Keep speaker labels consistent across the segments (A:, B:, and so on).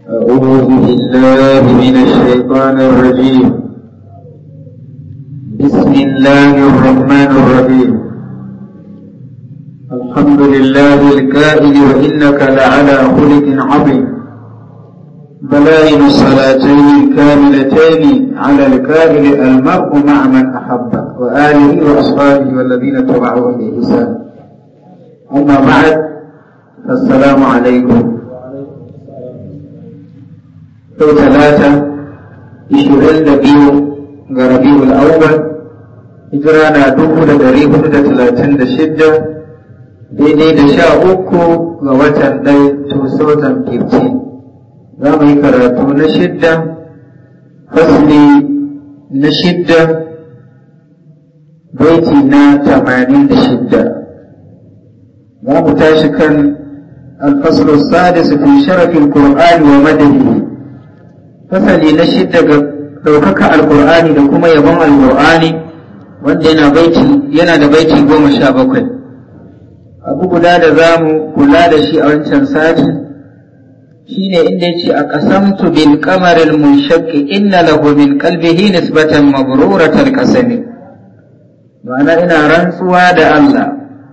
A: أعوذ بالله من الشيطان الرجيم بسم الله الرحمن الرحيم الحمد لله الكائن وإنك لعلى خلق عظيم بلائن الصلاتين الكاملتين على الكائن المرء مع من أحب وآله وأصحابه والذين تبعهم بإحسان أما بعد السلام عليكم yau talata ishirin da biyu ga rabi'ul awwal hijira na dubu da dari hudu da talatin da shidda daidai da sha uku ga watan ɗai 2015 za mu yi karatu na shidda fasli na shidda baiti na tamanin da shidda za mu tashi kan الفصل السادس في شرف القرآن ومدده fasali na shidda ga ɗaukaka alƙur'ani da kuma yabon alƙur'ani wanda yana baiti yana da baiti goma sha bakwai abu guda da za mu kula da shi a wancan sati shine inda ya ce a ƙasamtu bil qamaril munshaqqi inna lahu min qalbihi nisbatan mabruratal qasami ma'ana ina rantsuwa da Allah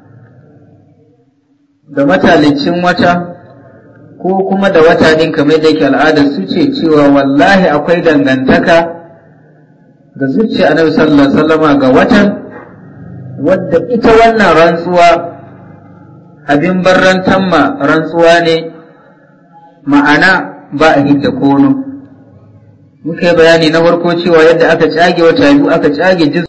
A: da matalicin wata ko kuma da wata din kamar da yake al'adar su ce cewa wallahi akwai dangantaka ga zuciya annabi sallallahu alaihi wasallama ga watan wadda ita wannan rantsuwa abin barrantan ma rantsuwa ne ma'ana ba a hidda kono muka yi bayani na farko cewa yadda aka cage wata biyu aka cage